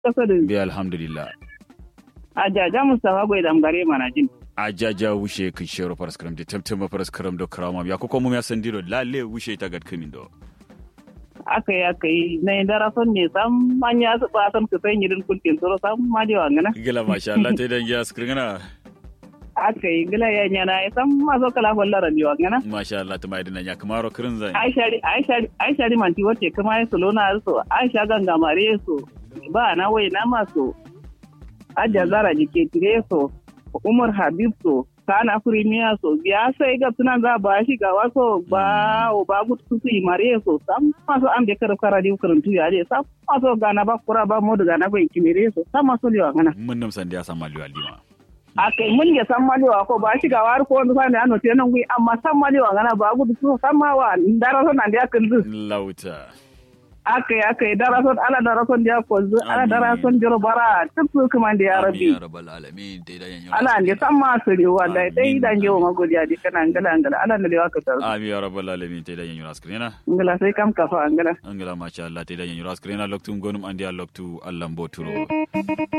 kasa da bi alhamdulillah ajaja mustafa bai damgare mana jin ajaja wushe kin shero faras karam de temtema faras karam do krama ya ko komo ya sandiro lalle wushe ta gad kimin do aka yi aka yi na yi dara son ne sam manya su ba san ku sai yirin kulkin tsoro sam ma je wangana gila masha Allah te dan ya skringana aka yi gila ya nyana ya sam ma so kala hollara ni wangana masha Allah ta mai dinan ya kamaro kirin zan aisha aisha aisha ri manti wote kuma ya solo na so aisha ganga mare so ba na wai na maso aja zara jike tire so umar habib so kana firimiya so biya sai ga tunan za ba shi ga waso ba o ba gut su yi mare so sam maso am de kar kara di karantu ya de sam maso gana ba kura ba modu gana ba kimire so sam maso liwa ngana mun nam sandi ya sama liwa lima akai mun ya san malewa ko ba shi ga war ko wanda sani ano tenan gui amma san malewa ngana ba gut su sam ma wa ndara so nan dia kan lauta aka yi aka yi darason ala darason da ya kwanzu ala darason jiro bara duk su kuma da ya rabi ya rabbal alamin te dan ya ala ne san ma su rewa da dai dan jewa magodiya di kana ngala ngala ala ne lewa ka tar ami ya rabbal alamin te dan ya raskrina ngala sai kam kafa ngala angala masha Allah te dan ya raskrina loktu gonum andi loktu Allah mboturo